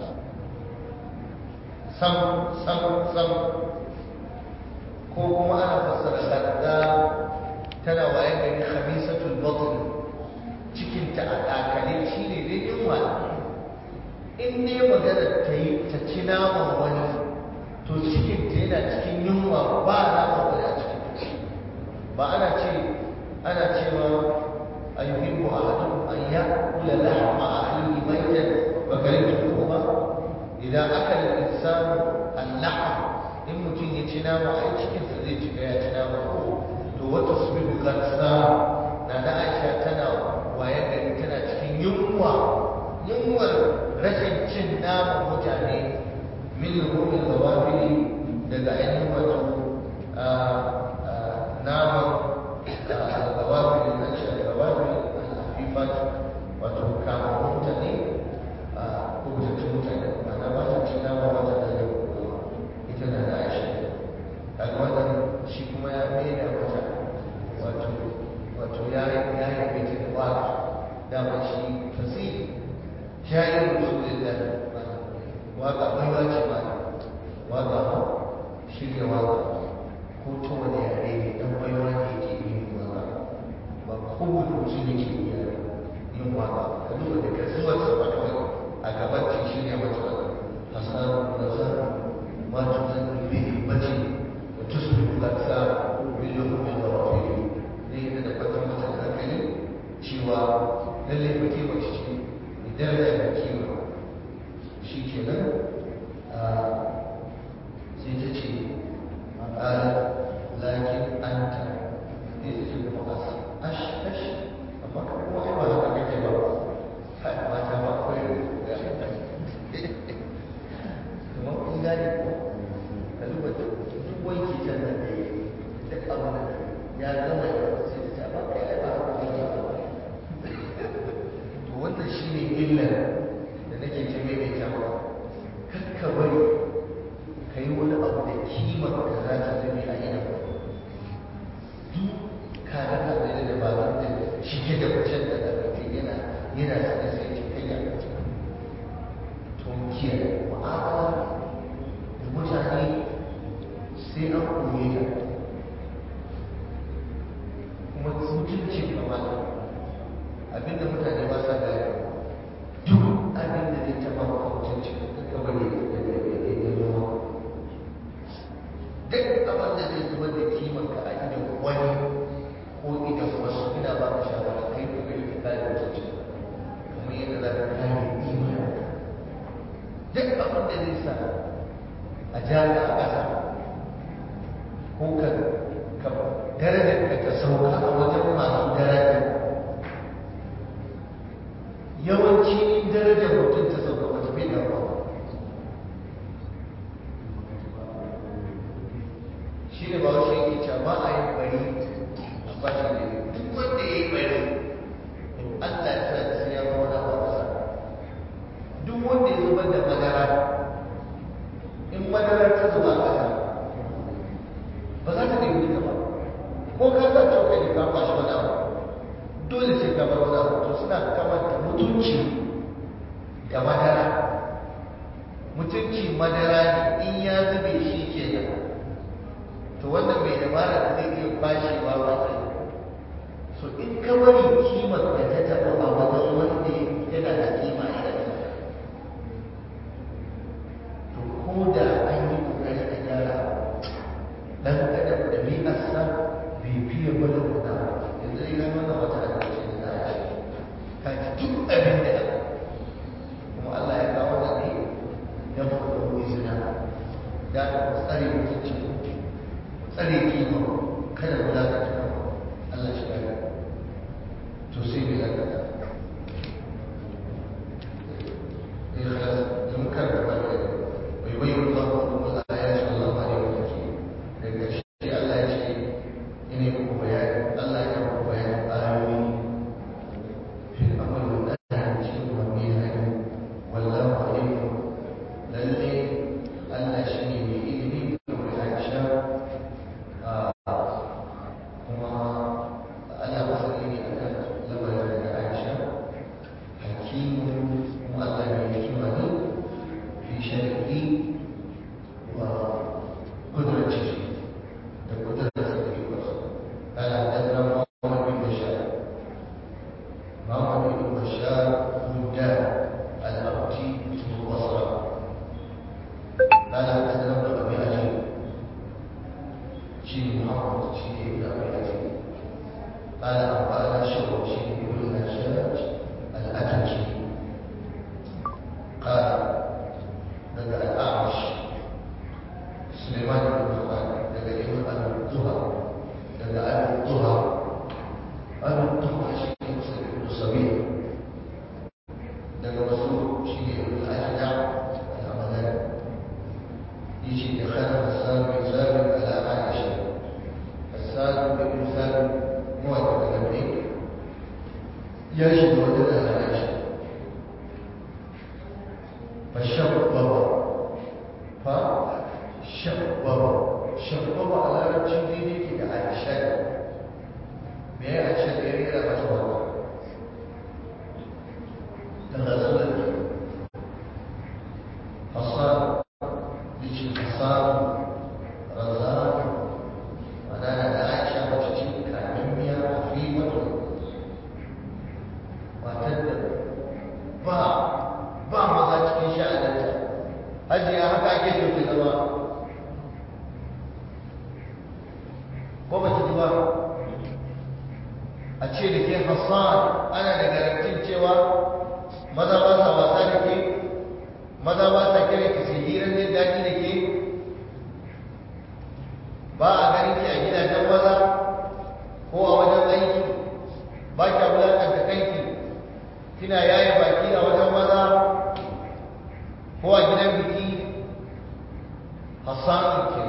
sam sam sam ko kuma ana fassara sadda tana waye gari khamisatul batn cikin ta a dakale shine dai yunwa in ne magana ta yi ta ci naman wani to cikin ta yana cikin yunwa ba naman wani a cikin ba ana ce ana cewa ayyuhibbu ahadukum an ya'kula lahma akhihi maytan fa karihtuhu ba idan aka da insanu al-lahm in mutum ya ci nama a cikinsa zai cika ya ci nama to wata su bi bukarsa na da aisha tana waye gari tana cikin yunwa yunwar rashin cin naman mutane min rumin zawafili daga ainihin wato naman zawafili na ce zawafili al-afifat wato kamar mutane ko mutattun mutane ma'ana ba ta cin nama ba ta da ita na da aisha kaga wannan shi kuma ya maida mata wato wato ya ya yabe ta da waka dama shi fasiri shayar rasulullah waka baiwa ce ma waka ma shirya waka ko ta wani yare ne dan baiwa ne yake yin waka ba kowane mutum yake yin waka ka duba da kasuwar sa ba kawai a gaban ce shirya mata waka hasan nazar ما تزن به همتي وتصبح الأكثار باللحوم الغرافيل ليه da kwatan mata hankali cewa lallai ba ke mace ce mai daraja da kima shi ke nan sai ta ce a lakin an ta ne ta ce kuma ash ash amma kuma ai ba haka kake ba kai mata ba akwai da kuma kun gane ko ka duba duk wanki can nan da ya duk abu da ya gama ya sai ta ba kai ai ba haka ne ba to wannan shine illar da nake ta maimaita ba kar ka bari ka yi wani abu da kimar ka za ta zame a idan duk ka ga ka da dabarun da shige da wucen da mutum yana yana sane sai ta kai ya to kiyaye mu'amala da mutane sai an koye ta kuma mutuncin kamata abinda mutane ba sa gaya duk abinda zai taɓa maka mutuncin ka bari ya zo duk abin da zai zubar da kimar ka a idan wani ko idan wasu ina ba ka shawara kai ka kai ka kare mutuncin kamar yadda za ka kare imanin duk abin da zai sa a jari a ƙasa ko ka darajar ka ta sauka a wajen masu daraja yawanci in darajar mutum ta sauka ba ta fi da ba shi ne ba wasu yake cewa ba a yi bari a bashi da duk wanda ya yi bari Allah ya sa sai ya zama na ba duk wanda ya zubar da madara in madara ta zuba ƙasa ba za ta nemi ta ba ko ka sa cokali ka kwashi wani abu dole sai ka bar wani abu to suna kamanta mutunci da madara mutunci madara ne in ya zube shi kenan to wannan mai dabara da zai iya kwashewa ba sai so in ka قال أنبأنا شعب شيء بن الحجاج الأتكي قال بدأ الأعمش سليمان بن خالد بدأ ابن أبي الطهى بدأ أبي الطهى أبي الطهى شيء مسلم بن صبيح daga wasu shi ne ibn al-ajda al-amalan yace da kana hasan bin sabit ala aisha hasan bin sabit huwa daga nabi ya shiga wajen da aisha fa shabbaba fa shabbaba shabbaba a larabci daidai ke da aisha me ya aisha da ya rera mata wannan تغزلت حصان يجي حصان رزان ودانا عائشة وتجي كامية خفيفة وتدب با با maza cikin sha'aninta hajiya haka ake so ki zama ko ba ki ji ba a ce da ke hassan ana da garantin cewa maza ba sa wasa da ke maza ba sa kira ki sai hirar jin daɗi da ke ba a ganin ki a gidajen maza ko a wajen aiki ba ki wulaƙanta kanki kina yaye baki a wajen maza ko a gidan biki hassanin ke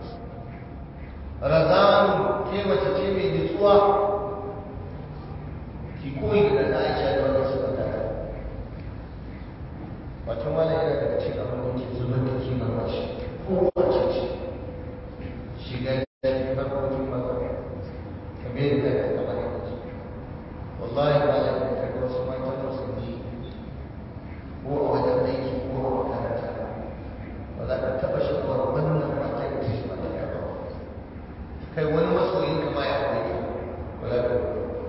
razanu ke mace ce mai nutsuwa ki koyi da na aisha da wannan suka tada wato wani yana daga cikin abin da ke zubar da kimar mace ko wace ce shiga da harkokin maza kamar yadda ka kamar yadda ce wallahi ba ya da kaga wasu matan musulmi ko a wajen aiki ko a makaranta ba za ka taɓa sha'awar wannan matan da shi ba ya ba kai wani masoyin kama ya aure ka ba za ka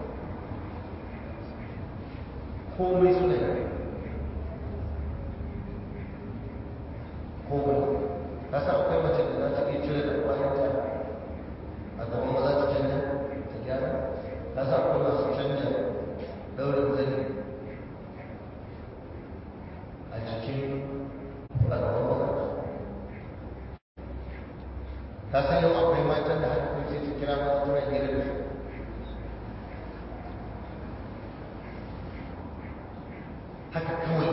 komai suna yi komai ka sa akwai mace da za ta iya cire da kwayanta a gaban maza ta canja ta gyara ka sa akwai masu canja daurin zani a cikin a gaban maza ka san yau akwai matan da haka kai sai ta kira maza tana hira da su haka kawai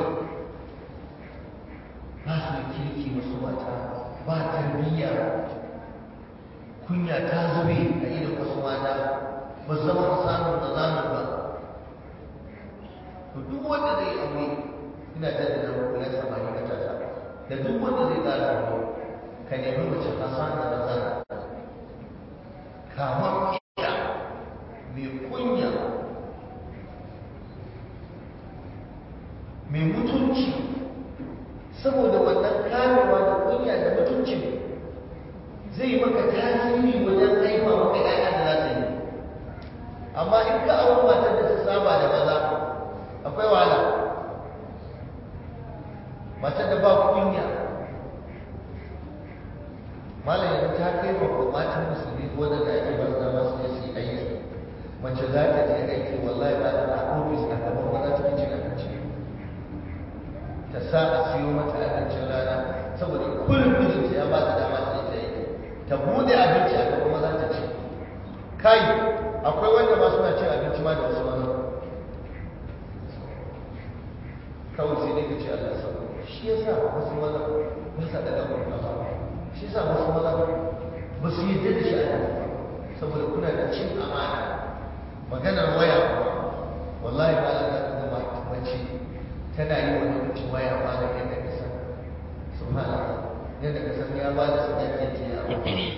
ba su da kirki wasu mata ba tarbiyya kunya ta zube a idan wasu mata ba su zama samun da zanen ba to duk wanda zai aure ina jaddada muku ya samari matasa da duk wanda zai ƙara aure ka nemi mace hasana da zana kamar iya mai kunya mai mutunci saboda wannan kamewa da kunya da mutuncin zai maka tasiri wajen haifa maka ƴaƴa da za ta yi amma in ka auri matar da ta saba da maza akwai wahala matar da ba kunya malam yanzu ta kai wa matan musulmi wanda da ake ba su dama su je su yi aiki mace za ta je aiki wallahi ba da a ofis a gaban maza cikin cin abinci ta sa a siyo mata abincin rana saboda kullum mijinta ya ba ta dama ta yi ta yi ta bude abinci a gaban maza ta ci kai akwai wanda ma suna cin abinci ma da wasu maza kawai sai dai ka ce Allah sau shi ya sa wasu maza ba sa daga gurin kafa shi ya sa wasu maza ba su yi da shi a nan saboda kuna da cin amana maganar waya kuma wallahi ba za ka ga mace tana yi wa namiji waya ba da yadda ka san subhanallah yadda ka san ya ba da sadaki ce a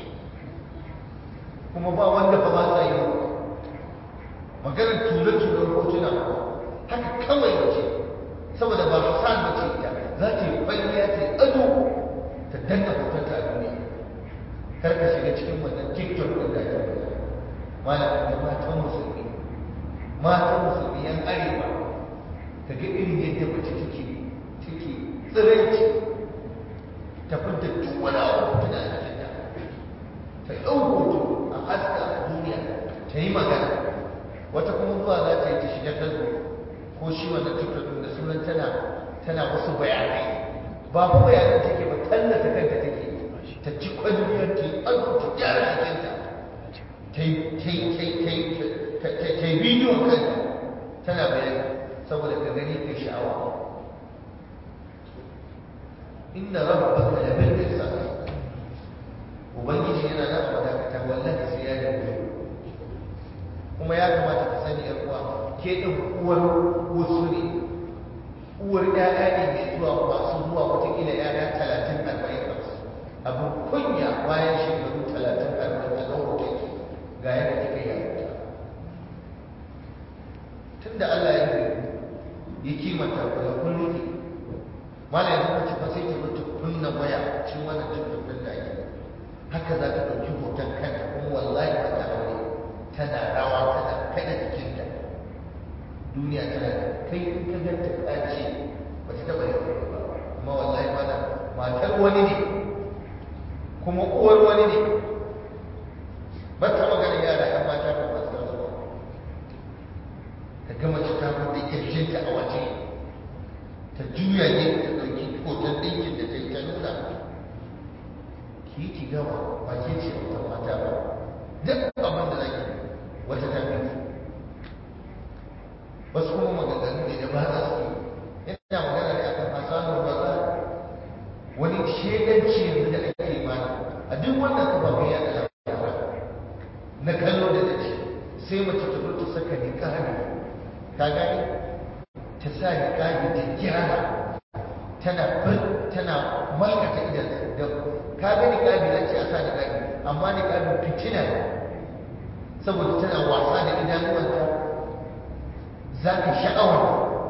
kuma ba wanda fa ba sa yi maganar ture-turen hotuna haka kawai mace saboda ba hasan mace ita za ta yi kwalliya ta yi ado ta danna hotonta a duniya kar ka shiga cikin wannan tiktok ɗin da ake magana malam da matan musulmi matan musulmi yan arewa ka ga irin yadda mace take take tsiranci ta fidda duk wani abu tana da jikinta ta ɗau hoto a haska a duniya ta yi magana wata kuma zuwa za ta yi ta shiga facebook ko shi wannan tiktok da sunan tana tana wasu bayanai ba fa bayanan take ba tallata kanta take ta ci kwalliyar ta yi ado ta gyara jikinta ta yi bidiyon kanta tana bayani saboda ka gani ka sha'awa inna rabbaka la bil irsal ubangiji yana nan a dakata wallahi sai ya dace kuma ya kamata ka sani yar uwa ke din uwar wasu ne uwar ƴaƴa ne mai zuwa masu zuwa wataƙila ƴaƴa talatin arba'in hamsin abin kunya bayan shekaru talatin arba'in a ɗaura kai ga yadda kika yi tun da Allah ya yi ya kimanta ku da kun rike mala yanzu mace fa sai ta zo ta kunna waya cikin wannan cikin din da ake haka za ta ɗauki hoton kanta kuma wallahi ba ta aure tana rawa tana kada jikinta duniya tana kai in ka ganta ka ce ba ta taɓa yin aure ba amma wallahi mana matar wani ne kuma uwar wani ne ba ta magana yara ‘yan mata ba masu tasowa ka gama ta da kirjinta a waje ta juya ne ta ɗauki hoton ɗinkin da ta yi ta nuna ki yi ki gama ba ke ce wata mata ba duk abin da zaki wata ta fi wasu kuma maganganu ne da ba za su yi yana magana ne akan hasanun maza wani shedanci yanzu da ake mana a duk wannan kafafen yada labarai na kallo da dace sai mace ta zo ta saka niqabi ka gani ta sa niqabi ta gyara tana bir tana malkata idan da ka ga niqabi na ce a sa niqabi amma niqabi fitina saboda tana wasa da idanuwanta za ka sha'awar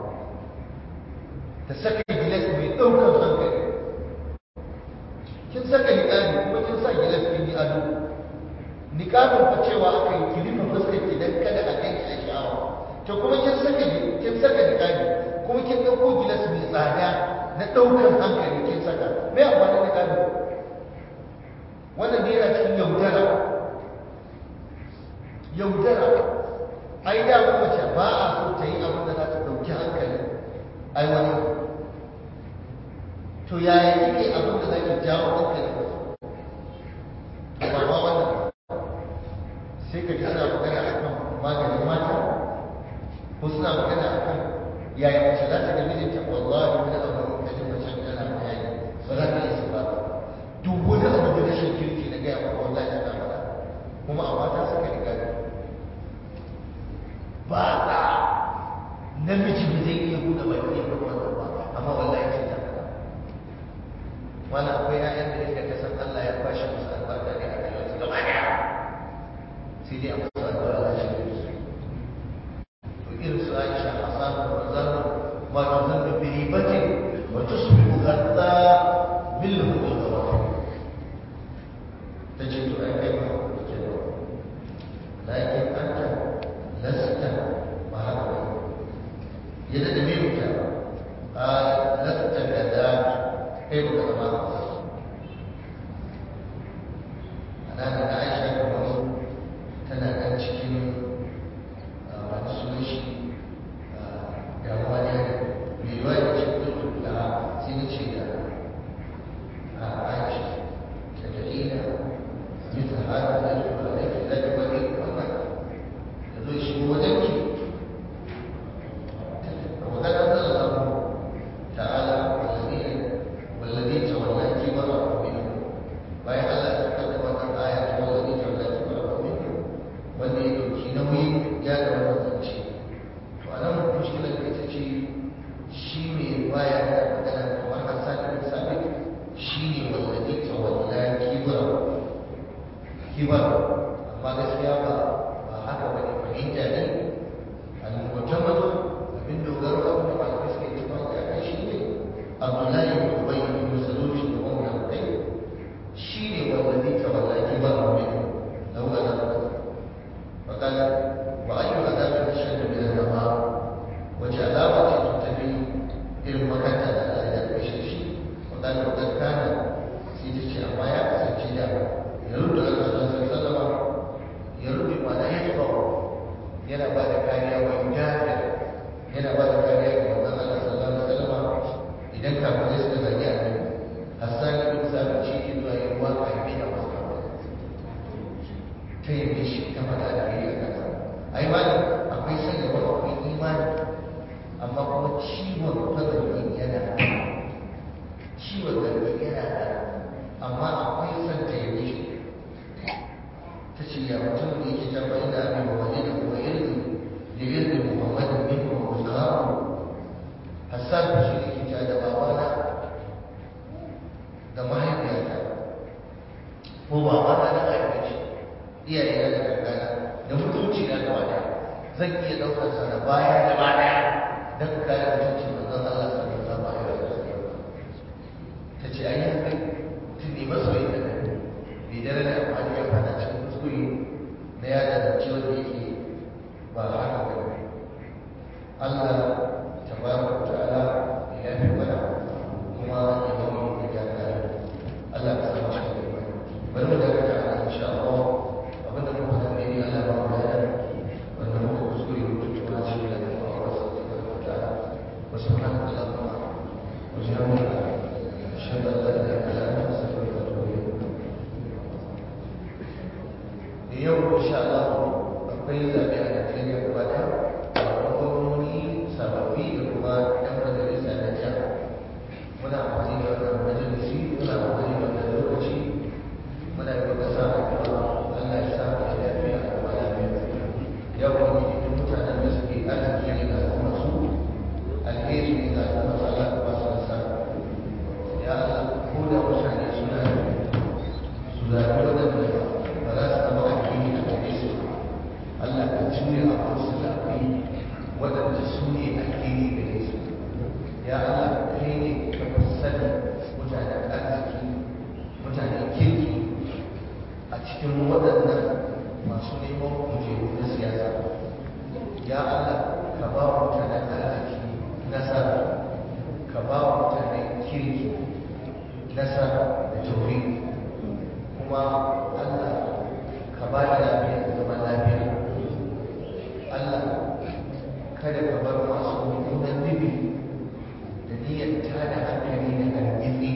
ta saka gilas mai ɗaukar hankali kin saka niqabi kuma kin sa gilas kin yi ado niqabin fa cewa aka yi ki rufe fuskar ki dan kada a ganki da sha'awa to kuma kin saka kin saka niqabi kuma kin dauko gilas mai tsada na daukar hankali kin saka me amfani niqabi wannan ne yana cikin yaudara yaudara ai da mace ba a so ta yi abin da za ta dauki hankali ai wani to yaya kike abin da zaki jawo hankali ba ma wannan sai ka ji suna magana a kan maganin mata ko suna magana a kan yaya mace za ta ga mijinta wallahi wani abu da ji mace tana bayani ba za ta iya su ba duk wani abu da rashin kirki na gaya maka wallahi tana faɗa kuma a mata suka riga ba da namiji ba zai iya buɗe baki ya faɗi wannan ba amma wallahi sai ta faɗa wani akwai 'ya'yan da yadda ka san Allah ya kwashe musu albarka ne a rayuwarsu gaba ɗaya sai dai a musu addu'a Allah shi ne su to irin su Aisha Hassan da Razan ma tuzannu bi ribatin wa tusbihu hatta bil hudud tace to ai kai ma ke da lakin anta lasta ba haka ba yana ba da kariya wa yudafir yana ba da kariya ga manzon Allah sallallahu alaihi wasallam idan kafirai suka zagi annabi Hassan ibn Sabit shi ke zuwa yin waka ya biya masa ta yi shi ta faɗa da kai a kansa ai malam akwai son gaba akwai imani amma kuma ciwon fazarki yana ciwon zargi yana da amma akwai son ta yi shi ta ce ya mutum da yake can bai da abin wa waje da kuma irin da irin muhammadin min kuma muskamu hassan da shi yake ta da babana da mahaifiyata ko babana da mahaifiyarci iyaye na da kankana da mutunci na gaba daya zan iya ɗaukar sa da baya gaba daya don kare mutuncin manzon Allah sallallahu alaihi wasallam ta ce ai haka mutum ne masoyi da nan bai dare da amfani ya fada cikin kuskure na yada zance wanda yake ba haka ba ne Allah tabaraka wa ta'ala ya fi mana kuma ya ba mu da gyara Allah ka samu cikin imani bari mu daga ta ana insha Allah abinda muka faɗa ne Allah ba mu da wanda muka kuskure mutunci wa shi da kuma wasu tabaraka wa ta'ala wa subhanaka allahumma wa bihamdika ashhadu an la ilaha illa anta astaghfiruka wa atubu ilayk yau insha Allah akwai zaɓe a Najeriya gaba ɗaya da gwamnoni sababbi da kuma ɗan majalisa na jiha muna amfani da wannan majalisi muna amfani da wannan lokaci muna yi wa ƙasa addu'a Allah ya sa mu lafiya da kuma lafiya yau wani duk mutanen da suke arziki ne ga al'umma su alheri ne ga al'umma su Allah ka ba su nasa ya Allah ko da mutane suna su zaɓi waɗanda ba za su zama addini a gare su Allah ka juya abin su zaɓi waɗanda su ne addini gare su ya Allah kai ne ka fi sani mutanen arziki mutanen kirki a cikin waɗannan masu neman kujeru na siyasa ya Allah ka ba wa mutanen arziki nasara ka ba wa mutanen kirki nasara da tauri kuma Allah ka ba da lafiya da zaman lafiya Allah kada ka bar masu mummunan nufi da niyyar tada hankali da hargitsi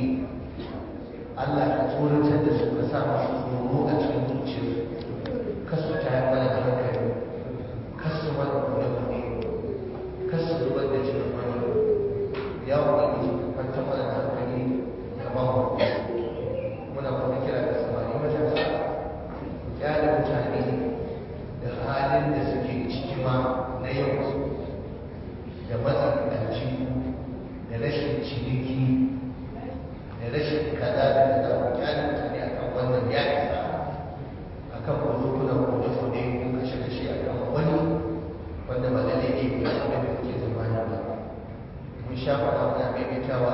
Allah ka tsoratar da su ka sa masu tsoro a cikin zuciyarsu kasu tayar mana da hankali kasu mana kone-kone kasu zubar da jinin wani ya ubangiji ka kwanta mana da hankali kamar mu muna kuma kira da samari matasa ya da mutane da halin da suke ciki ma na yau da matsakanci da rashin ciniki da rashin kaza da kaza ku kyale mutane akan wannan ya isa akan kuna kone kone ko kashe kashe akan wani wanda ba lalle ne ku san da kuke zamani ba mun sha faɗa muna maimaitawa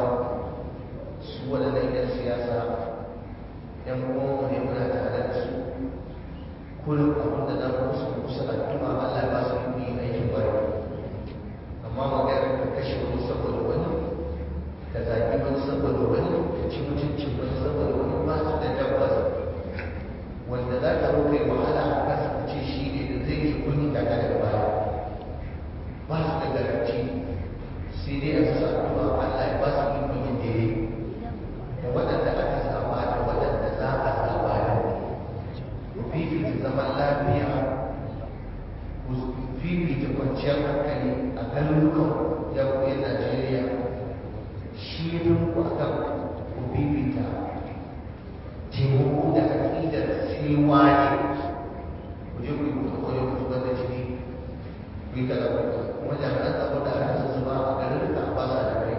su waɗannan 'yan siyasa yan uwanmu ne muna tare da su kullum abin da za mu musu musu addu'a Allah ya ba su yi aikin bari amma magana ka kashe wani saboda wani ka zagi wani saboda wani ka ci mutuncin wani saboda wani ba su da tabbas wanda za ka roƙe wahala a kansa ka ce shi ne da zai yi kunyi daga daga baya ba su da garanti sai dai a musu addu'a Allah ya ba su ikon yin daidai da waɗanda aka zaba da waɗanda za a zaba da ku fifita zaman lafiya ku fifita kwanciyar hankali a garurukan yakuyin Najeriya shi ya fi muku akan ku fifita taimako da aƙidar sai wani ku je ku yi kuma kone ku zubar da jini ku yi kaza ku yi kaza kuma jami'an tsaro da aka zuba a garuruka ba sa da kai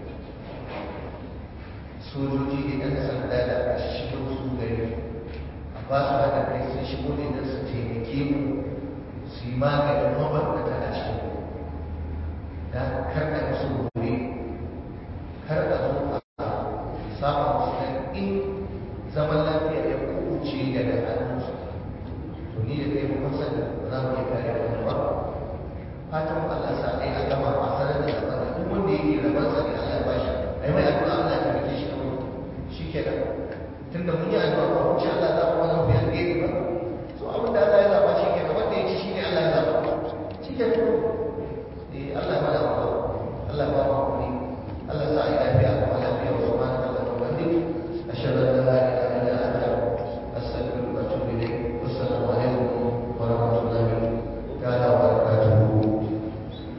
sojoji da ɗan sanda da aka shigo su gari a ba su haɗa kai sun shigo ne don su taimake mu su yi maganin mabarkata a cikin mu da kar a musu gobe kar a zo a samu musu ɗan in zaman lafiya ya kuce daga hannunsu to ni da kai mun san za mu iya kare wannan ba fatan Allah sa ai a gama a sanar da zaman duk wanda yake rabansa ne Allah ya bashi ai mai addu'a Allah ya tabbata shi shi ke da tunda mun yi addu'a ba mu ci Allah za mu wani biyar gari ba so abin da Allah ya zaba shi ke da wanda ya ci shi ne Allah ya zaba ke da